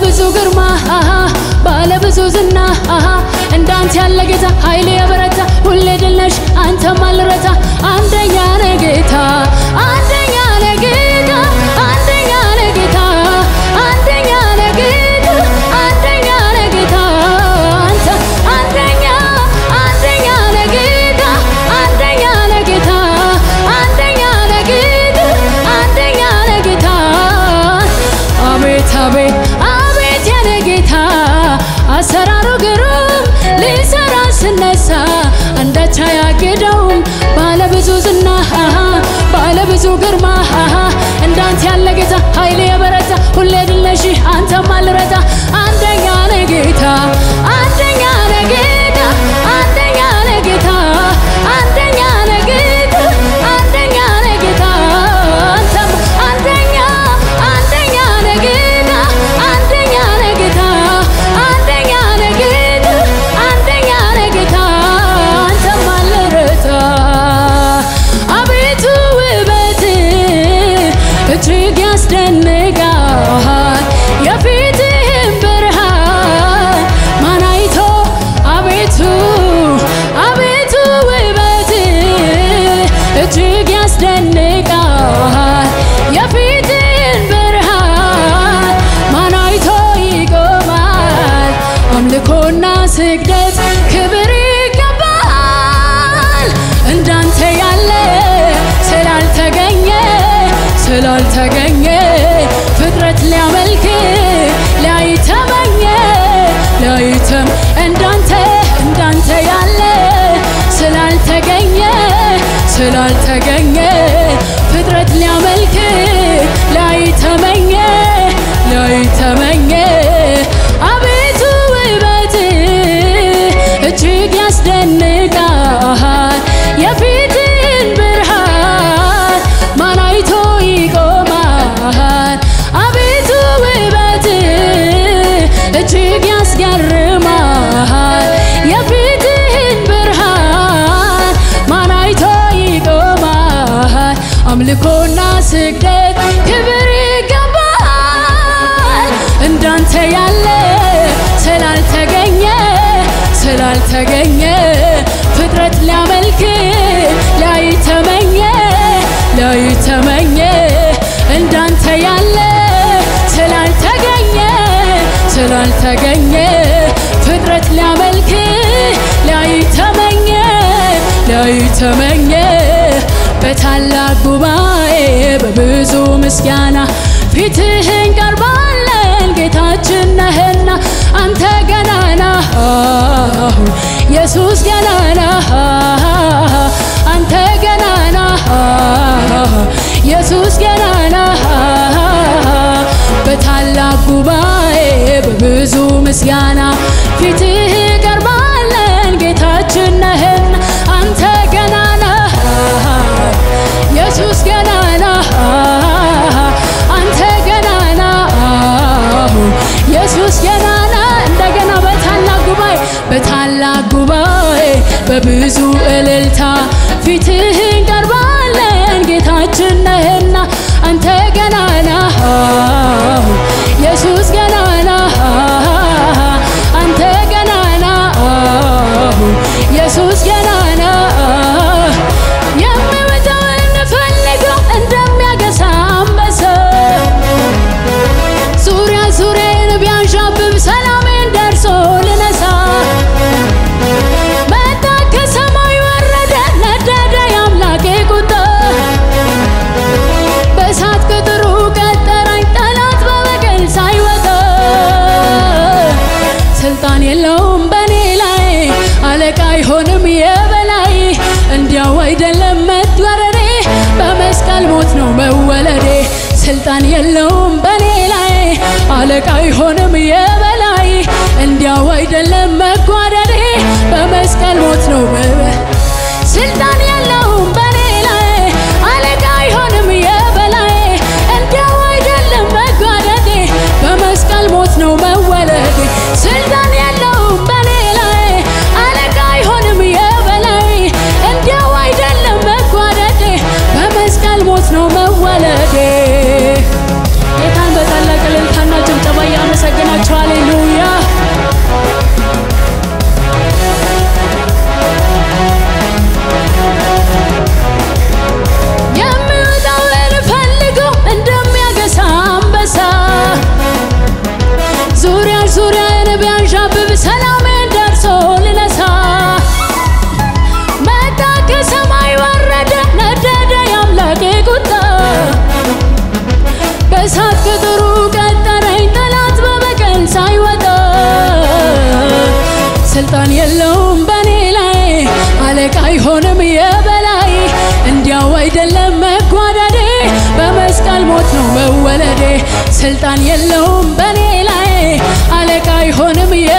ብዙ ግርማ አሃ ባለ ብዙ ዝና አሃ እንዳንተ ያለ ጌታ ኃይሌ የበረታ ሁሌ ድል ነሽ አንተም አልረታ አንደኛ ነህ ጌታ አንደኛ ነህ ጌታ አንደኛ ነህ ጌታ አንደኛ ነህ ጌታ አንደኛ ነህ ጌታ አንተ አንደኛ አንደኛ ነህ ጌታ አንደኛ ነህ ጌታ አንደኛ ነህ ጌታ አንደኛ ነህ ጌታ አቤት አቤት አቤት የኔ ጌታ አሰራሩ ግሩም ሊሰራ ስነሳ አንዳች አያግደውም ባለብዙ ዝና አሃ ባለብዙ ግርማ አሃ እንዳንተ ያለ ጌታ ኃይሌ የበረታ ሁሌ ድል ነሽ አንተም አልረታ አንደኛ ነህ ጌታ አንደኛ ነህ ጌታ አንደኛ ነህ ጌታ አንደኛ ነህ ጌታ አንደኛ ነህ ጌታ አንተም አንደኛ አንደኛ ነህ ጌታ አንደኛ ነህ ጌታ አንደኛ ነህ ጌታ አንደኛ ነህ ጌታ አንተም አልረታ አቤቱ ውበት እጅግ ያስደንቃል የፊትህን ብርሃን ማን አይቶ አቤቱ አቤቱ ውበት እጅግ ያስደንቃል የፊትህን ብርሃን ማን አይቶ ይቆማል አምልኮና ስግደት ክብር ይገባል እንዳንተ ያለ ስላልተገኘ ስላልተገኘ ፍጥረት ሊያመልክ ሊያይተመኘ ሊያይተም እንዳንተ እንዳንተ ያለ ስላልተገኘ ስላልተገኘ ፍጥረት ሊያመልክ ሊያይተመኘ ሊያይተመኘ አቤቱ ውበት እጅግ ያስደንቃል የፊትን ብርሃን ማን አይቶ ይቆማል አቤቱ ውበት እጅግ ያስገርማል የፊትህን ብርሃን ማን አይቶ ይቆማል አምልኮና ስግደት ክብር ይገባል እንዳንተ ያለ ስላልተገኘ ስላልተገኘ ፍጥረት ሊያመልክ ሊያይተመኘ ሊያይተመኘ እንዳንተ ያለ ስላልተገኘ ስላልተገኘ ፍጥረት ሊያመልክ ሊያይተመኘ ሊያይተመኘ በታላቅ ጉባኤ በብዙ ምስጋና ፊትህን ቀርባለን ጌታችን ነህና አንተ ገናና ኢየሱስ ገናና አንተ ገናና ኢየሱስ ገናና በታላቅ ጉባኤ በብዙ ምስጋና ፊትህ ቀርባለን ጌታችን ነህና አንተ ገናና ኢየሱስ ገናና አንተ ገናና ኢየሱስ ገናና እንደገና በታላቅ ጉባኤ በታላቅ ጉባኤ በብዙ እልልታ ፊትህን ቀርባለን ጌታችን ነህና አንተ ገናና ኢየሱስ ገናና አንተ ገናና ኢየሱስ ገናና የምወጣውን ፈልገው እንደሚያገሳ አንበሳ ዙሪያ ዙሪያን ቢያንዣብብ ሰላሜን ደርሶ ልነሳ መጣ ከሰማይ ወረደ ነደደ የአምላኬ ቁጣ በእሳት ቅጥሩ ቀጠራኝ ጠላት በበቀል ሳይወጣ ስልጣን የለውም በኔ ላይ አለቃ አይሆንም የበላይ እንዲያው አይደለም መወረዴ በመስቀል ሞት ነው መወለዴ ስልጣን የለውም በኔ ላይ አለቃ አይሆንም የበላይ እንዲያው አይደለም መጓደዴ በመስቀል ሞት ነው መበ ስልጣን የለውም በኔ ላይ አለቃ አይሆንም የበላይ እንዲያው አይደለም መጓደዴ በመስቀል ሞት ነው መወለዴ ስልጣን የለውም በኔ ላይ አለቃ አይሆንም የበላይ እንዲያው አይደለም መጓደዴ በመስቀል ሞት ነው መወለዴ ጌታን በታላቅ እልልታና ጭብጨባ እያመሰግናችሁ ስልጣን የለውም በኔ ላይ አለቃ አይሆንም የበላይ እንዲያው አይደለም መጓዳዴ በመስቀል ሞት ነው መወለዴ ስልጣን የለውም በኔ ላይ አለቃ አይሆንም የ